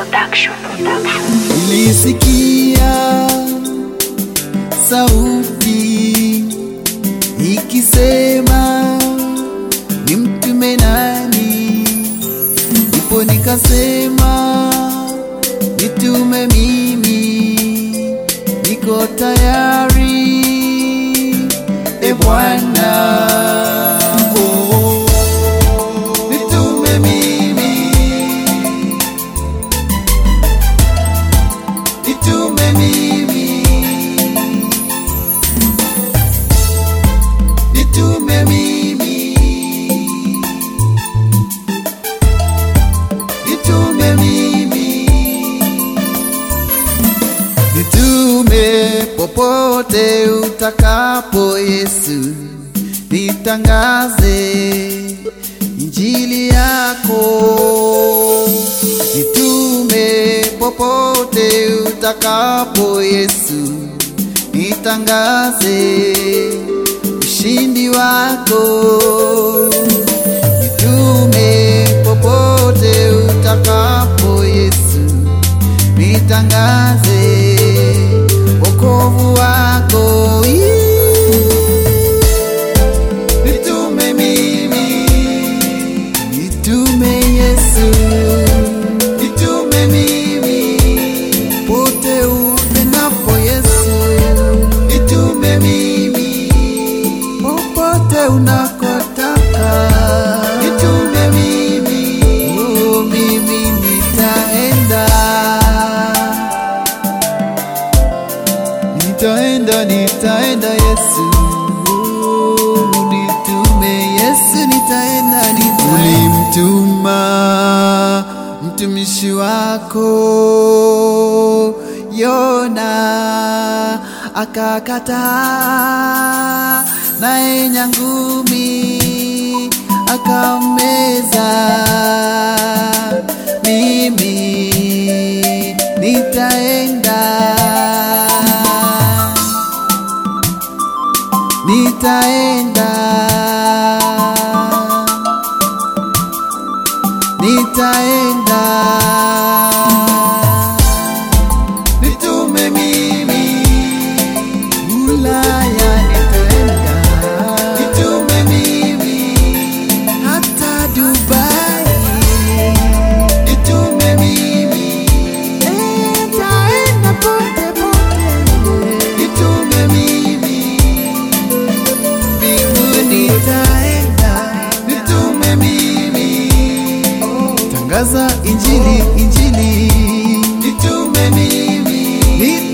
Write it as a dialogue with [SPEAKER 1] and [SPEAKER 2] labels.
[SPEAKER 1] Production. Production.
[SPEAKER 2] Nilisikia sauti ikisema nimtume nani, ndipo nikasema nitume mimi, niko tayari e Bwana. Oh, nitume mimi nitume mimi, nitume mimi, nitume mimi, nitume popote utakapo Yesu, nitangaze injili yako nitume popote utakapo Yesu, nitangaze ushindi wako. Nitume popote utakapo Yesu, nitangaze wokovu wako. Nitume mimi Nitume Yesu, nitume mimi, pote upendapo Yesu, nitume mimi, popote unakotaka, nitume mimi, oh, mimi nitaenda, nitaenda, nitaenda Yesu, oh, nitume Yesu, nitaenda, nitaenda. Ulimtuma mtumishi wako Yona akakataa, naye nyangumi akammeza. Mimi nitaenda nitaenda nitaenda nitume mimi Ulaya nitaenda nitume mimi hata Dubai nitume mimi nitaenda pote pote nitume mimi mbinguni nitaenda nitume mimi tangaza injili injili nitume mimi